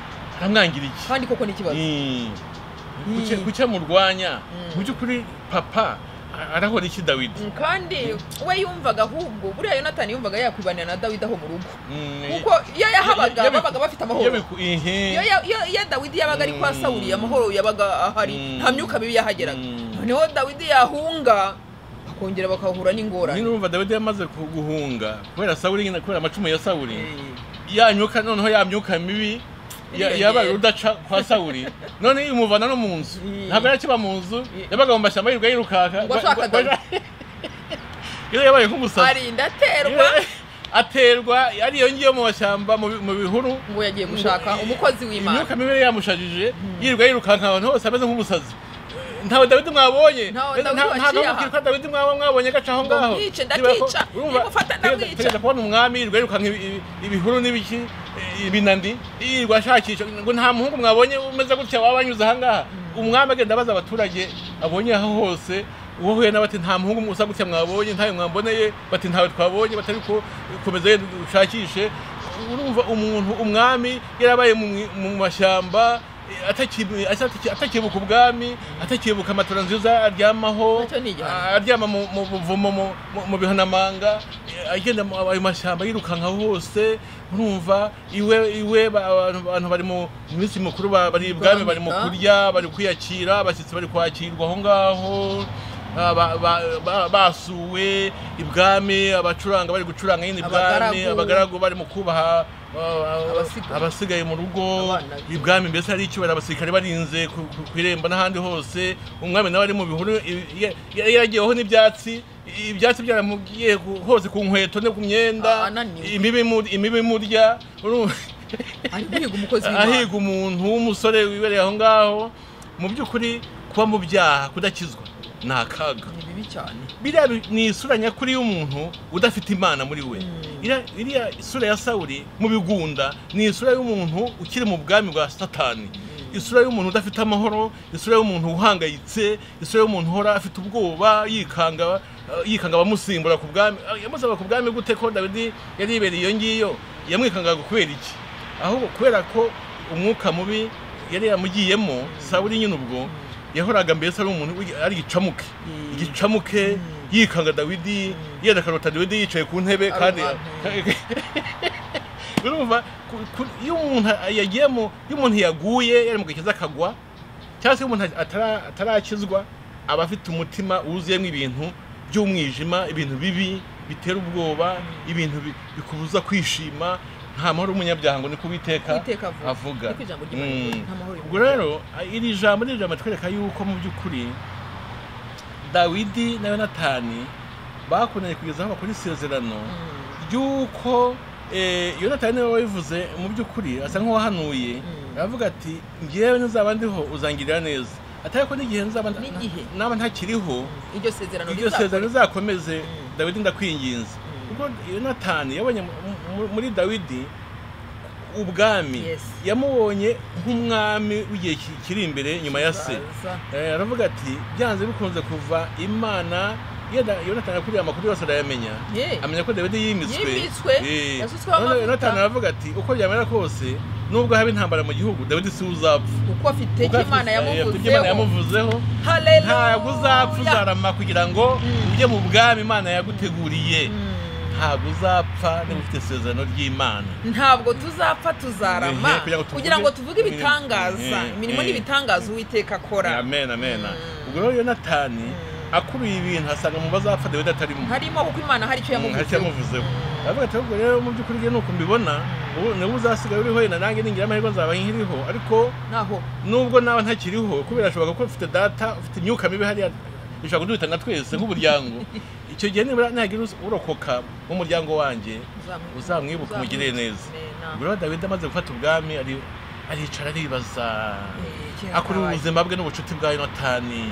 aramwangira iki kandi koko ni ikibazo Mm. Mm. Kuki- kuki amurwanya Mm. mu by'ukuri papa a- arahora iki dawidi Mm, kandi we yumvaga ahubwo buriya yonatani yumvaga yakwibanira na dawidi aho mu rugo Mm. kuko iyo yahabaga Iyo- iyo- babaga bafite Iyo amahoro biku- ihe. iyo ya- iyo- iyo dawidi yabaga ari kwa Mm. sawuri amahoro yabaga ahari Mm. nta myuka mibi yahageraga Mm. noneho dawidi yahunga bakongera bakahura n'ingorane n'urumva dawidi yamaze ku- guhunga kubera sawuri nyine kubera amacumu ya sawuri Eh, yanyuka noneho yamyuka mibi ya- Irengera. yabaye urudaca kwa sawuri none imuvana no mu nzu Mm. ntabwo yakiba mu nzu Mm. yabaga mu mashyamba yirirwa yirukanka Ngo ashaka Ngo- ngo- iyo yabaye nk'umusazi arinda aterwa aterwa ariyo ngiyo mu mashyamba mu bi- mu bihuru ngo yagiye gushaka umukozi w'imana imyuka mibi yamushajije yirirwa yirukanka abantu hose ameze nk'umusazi ntawe dawidi mwabonye Ntawe Mbese Dawidi nta- nta waciye aha. n'umukiri kwa dawidi mwaba mwabonye agaca aho Ngo ngaho mwice, Niba ko- ndakica, urumva, nimufata tegeza- ndamwica. tegeza kubona umwami yirirwa yirukanka ibi- ibi- ibihuru n'ibiki eh, ibinandi yirirwa ashakisha ngo nta muhungu mwabonye umeze gutya waba anyuze aha ngaha umwami agenda abaza abaturage abonye aho hose uwo huye na bati nta muhungu usa gutya mwabonye ntayo mwamboneye bati ntawe twabonye batari ko komeza yenda ushakishe urumva umuntu umwami yarabaye mu mwi- mu mashyamba eh, ataki- ataki- atakibuka ubwami atakibuka amatora nziza aryamaho Nacyo ni igihano. aryama mu mu buvumo mu- mu- mu bihanamanga eh, agenda mu- ayo mashyamba yirukanka hose urumva iwe iwe ba- abantu abantu bari mu mu minsi mikuru ba- bari ibwami bari mu Kwanika. kurya bari kwiyakira abashyitsi bari kwakirwa aho ngaho ah, ba- ba- ba- basuwe ibwami abacuranga bari gucuranga nyine ibwami Abagaragu. abagaragu bari mu kubaha ah, Abasigaye. abasigaye mu rugo Abana. ibwami mbese hari icyubahiro abasirikare barinze ku- ku- ku irembo n'ahandi hose umwami nawe ari mu bihuru i- i- yaragiyeho n'ibyatsi i- ibyatsi byaramugiye ku- hose ku nkweto no ku Ah, myenda ananiwe. imibu imu- imibu imurya urumva- ari guhiga umukozi w'imana ahiga umuntu w'umusore wibereye aho ngaho mu by'ukuri kuba mu byaha kudakizwa ni akaga ni bibi cyane biriya bi- ni isura nyakuri y'umuntu udafite imana muri we Iriya- iriya isura ya sawuri mu bigunda ni isura y'umuntu ukiri mu bwami bwa satani isura y'umuntu udafite amahoro isura y'umuntu uhangayitse isura y'umuntu uhora afite ubwoba yikanga yikanga abamusimbura ku bwami ah, yamusaba ku bwami gute ko dawidi yari yibereye iyo ngiyo yamwikangaga kubera iki ahubwo kubera ko umwuka mubi yari yamugiyemo sawuri nyine ubwo yahoraga mbese ari umuntu w'igi- ari igicamuke Mm. igicamuke yikanga dawidi yerekanota dawidi yicaye ku ntebe kandi Ari urumva ku- ku- iyo umuntu yagiyemo iyo umuntu yaguye yari mu gakiza akagwa cyangwa se iyo umuntu atara- atarakizwa aba afite umutima wuzuyemo ibintu by'umwijima ibintu bibi bitera ubwoba ibintu bi- bikubuza kwishima nta mahoro y'umunyabyaha ngo ni kubiteka Uwiteka avuga. avuga Niko ijambo ry'Imana rivuga, nta mahoro ubwo rero iri jambo ni ijambo ritwereka yuko mu by'ukuri dawidi na yonatani bakundanye kugeza aho bakora isezerano ry'uko eh, yonatani niwe wabivuze mu by'ukuri asa nk'uwahanuye Mm. aravuga ati ngewe nizaba ndiho uzangirira neza atari ko n'igihe nzaba nta- N'igihe. naba ntakiriho iryo sezerano iryo rizakora- sezerano rizakomeze Mm. dawidi ndakwinginze Mm. ubwo yonatani yabonye mu- mu- muri dawidi ubwami Yes. yamubonye nk'umwami w'igihe ki- kiri imbere nyuma ya se Baza. Eh, aravuga ati byanze bikunze kuva imana yeda- yonatani akuriye amakuru yose arayamenya Ye. amenya ko dawidi yimitswe Yimitswe, Eh. yasutsweho None amavuta. yonatani aravuga ati uko byamera kose nubwo haba intambara mu gihugu dawidi si uzapfa kuko afite Kuko icyo afite- imana eh, afite ibyo Imana yamuvuzeho yamuvuzeho Hallelujah. ntabwo uzapfa uzarama kugira ngo Mm. ujye mu bwami imana yaguteguriye Mm. ntabwo uzapfa niba ufite isezerano ry'imana ntabwo tuzapfa tuzarama Ehe, kugira ngo tuvuge- kugira ngo tuvuge ibitangaza Ehe, imirimo ehe. n'ibitangaza uwiteka akora amen amen Mm. ubwo rero yonatani akuruye ibintu asanga mu bazapfa dawidi atarimo harimo kuko imana hari icyo ntacyo yamuvuzeho Mm. aravuga ati ahubwo rero mu by'ukuri rero ni uko mbibona ubu niba uzasigaye uriho yenda nanjye ningira amahirwe nzaba nkiriho ariko naho nubwo nawe ntakiriho kubera ashobora kuba ufite data ufite imyuka mibi hariya bishobora kuduhitana twese nk'umuryango icyo gihe nibura nagira uzi- urokoka nk'umuryango wanjye uzamwibuka- uzamwibuka umugirire neza Amen. ubwo rero dawidi amaze gufata ubwami ari- aricara aribaza Eh, kera akura kabaye. ubuzima bwe n'ubucuti bwa yonatani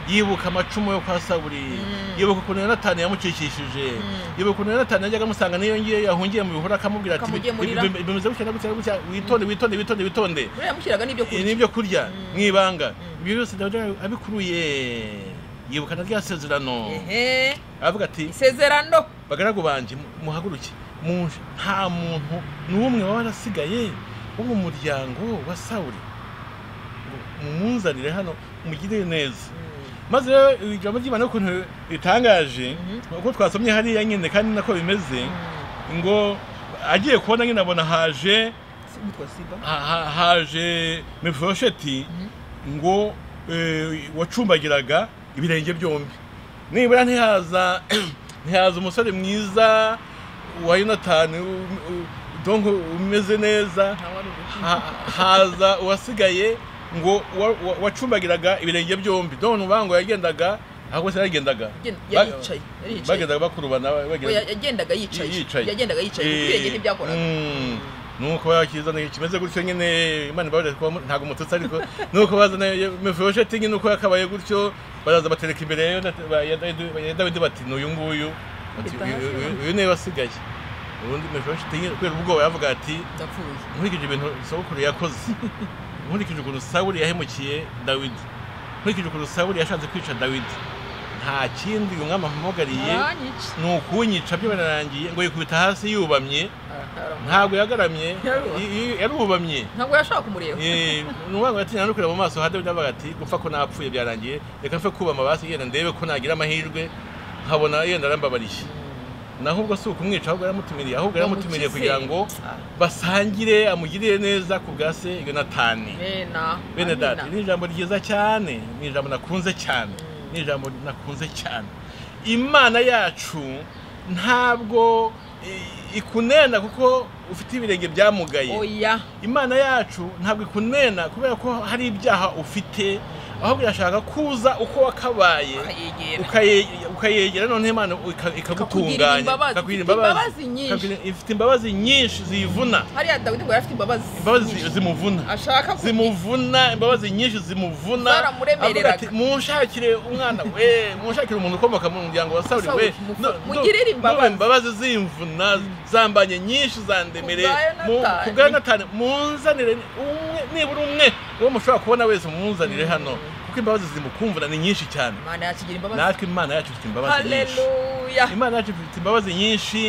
yibuka amacumu yo kwa saburi Mm. yibuka ukuntu yonatani yamukikishije Mm. yibuka ukuntu yonatani yajyaga amusanga n'iyo ngiyo yahungiye mu bihuru akamubwira ati Akamugemurira. "Bi- bi- bi- bimeze gutya na gutya na gutya witonde witonde witonde witonde rero yamushyiraga Ibi n'ibyo kurya ni ibyo kurya Mm. mu ibanga Mm. ibyo byose dawidi abikuruye yibuka na rya sezerano Ehe, aravuga ati isezerano bagaragu banje mu- muhaguruke muje nta muntu n'umwe waba warasigaye wo mu muryango wa sawuri ngo mumunzanire hano mugirire neza maze rero ijambo ry'imana ukuntu ritangaje Mhm. uko twasomye hariya nyine kandi nako bimeze ngo agiye kubona nyine abona haje Si- witwa siba ha- ha- haje mefibosheti Mhm. ngo eh, wacumbagiraga ibirenge byombi nibura ntihaza ntihaza umusore mwiza wa yonatani u- u- donc umeze neza Ntawari uruhu. ha- haza uwasigaye ngo wa- wa- wacumbagiraga ibirenge byombi donc nuvuga ngo yagendaga ahubwo se yagendaga Yagen- yari yicaye, yari yicaye. bagendaga bakurubana Ngo bagenda ya- yagendaga yicaye Yicaye. yagendaga yicaye kuko ibirenge ntibyakoraga Mm. nuko yakizana kimeze gutyo nyine imana ibabarire kuba mu- ntabwo umututsi ariko nuko bazana mefibosheti nyine uko yakabaye gutyo baraza batereka imbere ya Yonata- ba- ya Dawidi- ya dawidi bati n'uyu nguyu Bati, Mpita hasi "Uyu- uyu- hano." uyu niwe wasigaye ubundi mefibosheti nyine kubera ubwoba yavuga ati ndapfuye nkurikije ibintu sogokuru yakoze nkurikije ukuntu sawuri yahemukiye dawidi nkurikije ukuntu sawuri yashatse kwica dawidi nta kindi uyu mwami amuhamagariye aranyica ni ukunyica byo birarangiye ngo yikubita hasi yubamye Arahara. ntabwo yagaramye Yarubamye. y- y- yarubamye ntabwo yashaka kumureba Eh, ni ukuvuga ngo yatinya no kureba mu maso ha dawidi avuga ati gupfa ko napfuye byarangiye reka mfe kubama basi yenda ndebe ko nagira amahirwe nkabona yenda arambabariye naho ubwo si ukumwica ahubwo yaramutumiriye ahubwo yaramutumiriye Bamukize. kugira ngo Ah. basangire amugirire neza ku bwa se yonatani Amena. bene data Amina. ni ijambo ryiza cyane ni ijambo nakunze cyane ni ijambo nakunze cyane imana yacu ntabwo i- ikunena kuko ufite ibirenge byamugaye oya imana yacu ntabwo ikunena kubera ko hari ibyaha ufite ahubwo irashaka kuza uko wakabaye ukayegera ukaye- ukayegera noneho imana ika- ikagutunganya Ikakugirira imbabazi. ikakugirira Ifite imbabazi. imbabazi nyinshi. Ikakugirira- ifite imbabazi nyinshi ziyivuna hariya dawidi ngo yari afite imbabazi imbabazi nyinshi. zi- zimuvuna ashaka ku- zimuvuna imbabazi nyinshi zimuvuna Zaramuremereraga. avuga ati munshakire umwana we munshakire umuntu ukomoka mu muryango wa sawuri Sawuli, we mufu- nu- nu- mugirire imbabazi." nube imbabazi zimvuna zambanye nyinshi zandemere Ku bwa mu- Yonatani. ku bwa yonatani munzanire umwe nibura umwe uwo mushobora kubona wese munzanire hano ku kuko imbabazi zimukumvura ni nyinshi cyane imana yakigira imbabazi natwe imana yacu ifite imbabazi nyinshi haleluya imana yacu ifite imbabazi nyinshi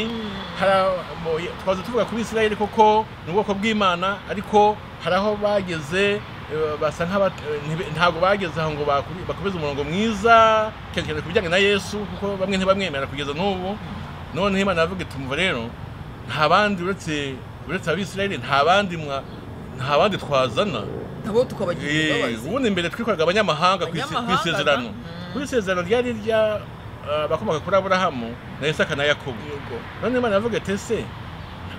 hari abo- twaza tuvuga kuri isirayeli koko ni ubwoko bw'imana ariko hari aho bageze eh, basa nk'aba- eh, ntibe- ntabwo bageze aho ngo baku- bakomeze umurongo mwiza cyane cyane ku bijyanye na yesu kuko bamwe ntibamwemera kugeza n'ubu noneho imana yavuga iti "Umva rero nta bandi uretse uretse abisirayeli nta bandi mwa nta bandi twazana nabo tukabagira Eh, imbabazi ubundi mbere twikoraga abanyamahanga ku isi- ku Abanyamahanga, isezerano mm. ku isezerano ryari rya eh, abakomoka kuri aburahamu na isaka na yakobo yego none imana yavuga ati ese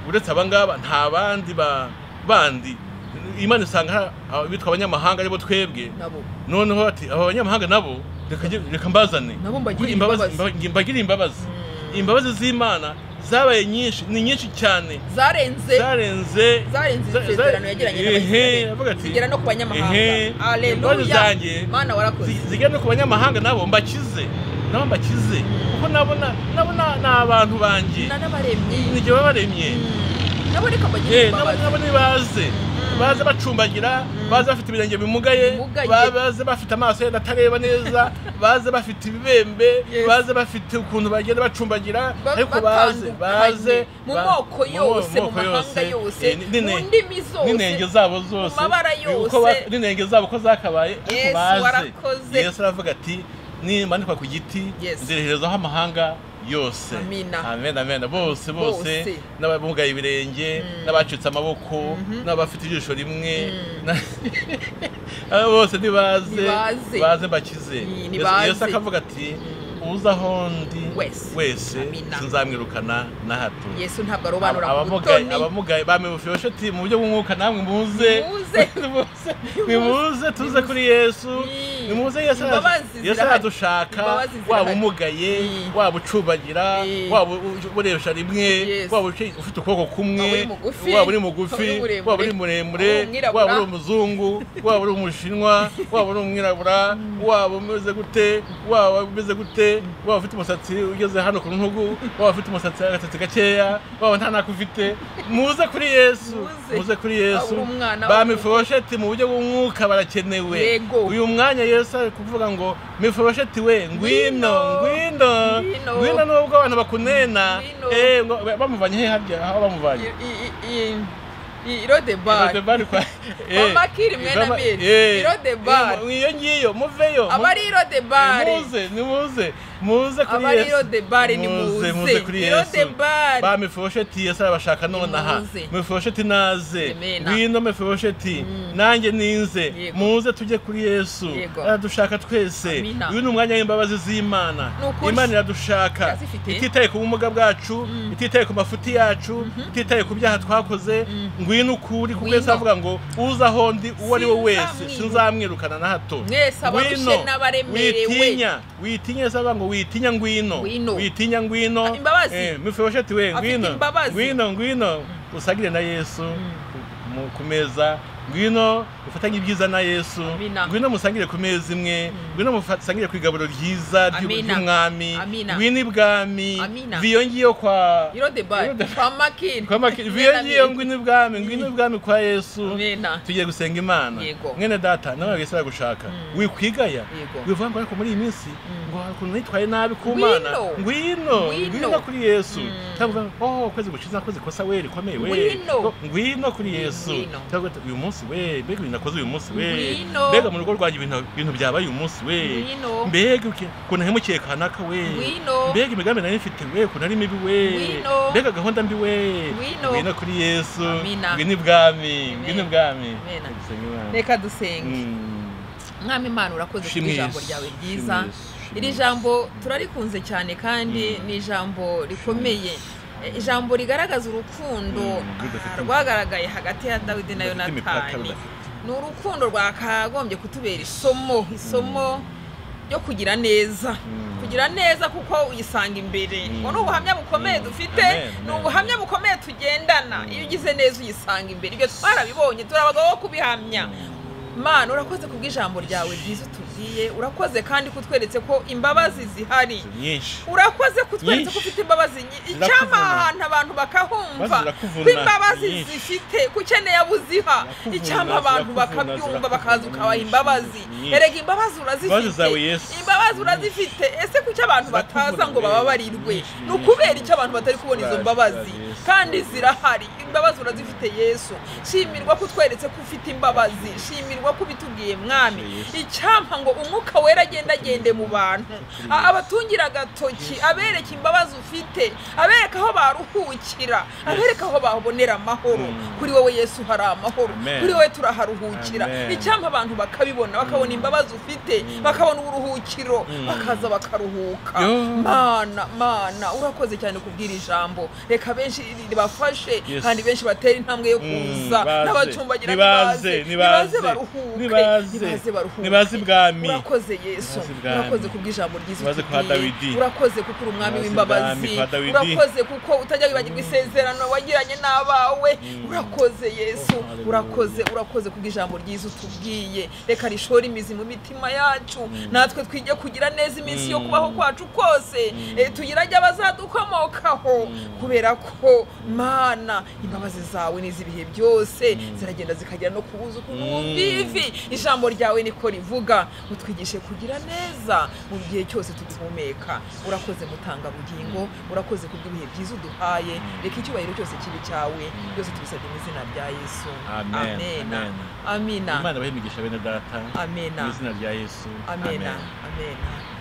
uretse abangaba nta bandi ba bandi imana isanga hari abitwa abanyamahanga aribo twebwe nabo noneho ati aba banyamahanga nabo reka nge- reka mbazane Nabo mbagirire Kuko imbabazi- imbabazi. mba- mbagirire imbabazi Mm. imbabazi z'imana zabaye nyinshi ni nyinshi cyane zarenze zarenze zarenze za- za- isezerano yagiranye ehe, n'abayisiraheli avuga ati zigera no ku ehe, banyamahanga imbabazi aleluya zanjye mana warakoze zi- zigera no ku banyamahanga nabo mbakize nabo mbakize kuko nabo na- nabo na- ni abantu banjye na n'abaremyi nijye babaremye Mm. nabo reka mbagirire Eh, nabo- imbabazi nabo nibaze baze bacumbagira baze bafite ibirenge bimugaye Bimugaye. ba- baze bafite amaso yenda atareba neza baze bafite ibibembe Yes. baze bafite ukuntu bagenda bacumbagira Ba- ariko baze baze batandukanye, mu ba- moko yose mu moko mahanga eh, yose ni- mu nine- ndimi n'inenge zose zabo zose mabara uko ba- yose. n'inenge zabo ko zakabaye ariko Yesu baze. warakoze. yesu aravuga ati nimanikwa ku giti Yes. nzereherezaho amahanga yose Amina. amen amen bose bose Bose. n'abamugaye ibirenge n'abacitse amaboko n'abafite ijisho rimwe na- aba bose nibaze Nibaze. baze bakize Yesu- nibaze. yesu akavuga ati uza aho ndi Wese. wese Amina. sinzamwirukana na hato yesu ntabwo arobanura ku abamugaye butoni abamugaye bamibufiyoshe ati mu buryo bw'umwuka namwe muze Muze. Muze. nimuze tuze kuri yesu Ni. nimuze yesu araje- Imbabazi yesu zirahari. aradushaka Imbabazi zirahari. waba umugaye Ni. waba ucubagira Ni. waba uresha rimwe Yes. waba uci- ufite ukuboko Waba uri kumwe waba mugufi, uri waba uri mugufi muremure, waba uri waba muremure uri umwirabura. waba uri umuzungu waba uri umushinwa waba uri umwirabura waba umeze gute waba umeze gute waba ufite umusatsi ugeze hano ku ntugu waba ufite umusatsi agasatsi gakeya waba nta nako ufite muze kuri yesu Muze. muze kuri yesu Waba uri umwana, waba uri bamifosheti mu buryo bw'umwuka barakenewe Yego. uyu mwanya yesu ari kuvuga ngo mifosheti we ngwino ngwino Ngwino. ngwino nubwo abantu bakunena Ngwino. eh ngo- bamuvanye he harya aho bamuvanye irodebari Mama Kiri mwene Amiri, Irode Bar. iyo ngiyo muveyo mu- aba ari irodebari muze nimuze muze kuri Aba ari Yesu. irodebari, ni muze. muze kuri Yesu Irodebari. ba mifosheti Yesu arabashaka nonaha muze. mifosheti naze Amen. ngwino mifosheti nanjye ninze Yego. muze tujye kuri Yesu Yego. aradushaka twese Amina. uyu ni umwanya w'imbabazi z'Imana Ni ukuri. Imana iradushaka Irazifite. ititaye ku bumuga bwacu ititaye ku mafuti yacu ititaye ku byaha twakoze ngwino ukuri kuko Ngwino. Yesu avuga ngo uza aho ndi uwo ari we wese Sinzamwiruka. sinzamwirukana na hato Mwese abarushe Ngwino, n'abaremerewe. witinya witinya Yesu avuga ngo witinya ngwino Ngwino. witinya ngwino Imbabazi. Eh, mifibosheti we Afite ngwino imbabazi. ngwino ngwino usagire na yesu mu- ku meza ngwino ufatanye ibyiza na yesu Amina. ngwino musangire ku meza imwe ngwino musangire ku igaburo ryiza ry'u- Amina. ry'umwami Amina. ngwino ibwami Amina. viyo ngiyo kwa irodebari Irodebari. kwa makiri kwa maki- viyo ngiyo ngwino ibwami ngwino ibwami kwa yesu mwena tugiye gusenga imana Yego. mwene data nawe wese aragushaka wikwigaya Yego. wivuga ngo ariko muri iyi minsi ngo hari ukuntu nitwaye nabi ku mana Ngwino. ngwino Ngwino. ngwino kuri yesu Mm. cyangwa uvuga ngo oh kwezi gushize nakoze ikosa we rikomeye we Ngwino. Ngo, ngwino kuri yesu Ngwino. cyangwa uti, uyu munsi we mbega ibintu nakoze uyu munsi we Ngwino. mbega mu rugo rwanjye ibintu- ibintu byabaye uyu munsi we Ngwino. mbega uke- ukuntu hemukiye kanaka we Ngwino. mbega imigambi nari mfite we ukuntu ari mibi we Ngwino. mbega gahunda mbi we Ngwino. ngwino kuri yesu Amina. ngwino ibwami ngwino ibwami Amina. Senga Imana. reka dusenge Mm. mwami imana urakoze ku Shimwe ijambo Yesu, ryawe shimwe ryiza Yesu, shimwe iri Yesu. jambo turarikunze cyane kandi Mm. ni ijambo rikomeye Eh, ijambo rigaragaza urukundo Mm, rudafite ah, rwagaragaye hagati ya dawidi na Rudafite imipaka, yonatani rudafite- ni urukundo rwakagombye kutubera isomo isomo ryo kugira neza Mm. kugira neza kuko uyisanga imbere Mm. ngo ni ubuhamya bukomeye Mm. dufite Amen, ni amen. ubuhamya bukomeye tugendana iyo ugize neza uyisanga imbere ibyo twarabibonye turi abagabo bo kubihamya Mm. mana urakoze kubw'ijambo ryawe ryiza utu- tugiye urakoze kandi kutweretse ko imbabazi zihari nyinshi urakoze kutweretse ko Nyinshi. ufite imbabazi nyi- Zirakuvuna. icyama ahantu abantu bakahumva Maze zirakuvuna. ko imbabazi Nyinshi. zifite ko ukeneye abo uziha Zirakuvuna, icyama abantu zirakuvuna, bakabyumva zirakuvuna. bakaza ukabaha imbabazi Nyinshi. erega imbabazi Imbabazi urazifite zawe, Yesu. imbabazi urazifite ese kuki abantu Zirakuvuna, bataza ngo rero. bababarirwe Nyinshi, ni nyinshi, ukubera nyinshi. icyo abantu batari kubona izo Ziraje, mbabazi Yesu. kandi zirahari imbabazi urazifite yesu shimirwa ko utweretse ko ufite imbabazi shimirwa ko ubitubwiye mwami Yesu. icyampa ngo umwuka wera agende agende mu bantu A- abatungira agatoki abereka imbabazi ufite abereka aho baruhukira abereka aho babonera amahoro Mm. kuri wowe yesu hari amahoro Amen. kuri wowe turaharuhukira Amen. icyampa abantu bakabibona bakabona imbabazi ufite bakabona uburuhukiro Mm. bakaza bakaruhuka Yo. mana mana urakoze cyane kubwira ijambo reka benshi ribafashe Yes. kandi benshi batera intambwe yo kuza Mm, baze. n'abacumbagira Nibaze, nibaze nibaze, baruhuke nibaze. nibaze baruhuke Nibaze ibwami. urakoze yesu Nibaze ibwami. urakoze kubw'ijambo ryiza Nibaze kwa utubwiye. Dawidi. urakoze kuko uri umwami Nibaze w'imbabazi ibwami kwa Dawidi. urakoze kuko utajya wibagirwa isezerano wagiranye n'abawe urakoze yesu Oh, hallelujah. urakoze urakoze kubw'ijambo ryiza utubwiye reka rishore imizi mu mitima yacu natwe twige kugira neza iminsi yo Mm. kubaho kwacu kose Eh, tugirage abazadukomokaho kubera ko mana imbabazi zawe ni iz'ibihe byose ziragenda zikagera no ku buzuku n'ubumbivi ijambo ryawe niko rivuga utwigishe kugira neza mu gihe cyose tugihumeka urakoze mutanga bugingo urakoze kubw'ibihe byiza uduhaye reka icyubahiro cyose kibe cyawe byose tubisabye mu izina rya yesu Amen. amena Amen. amina imana bahe imigisha bene data amena mu izina rya yesu amena amena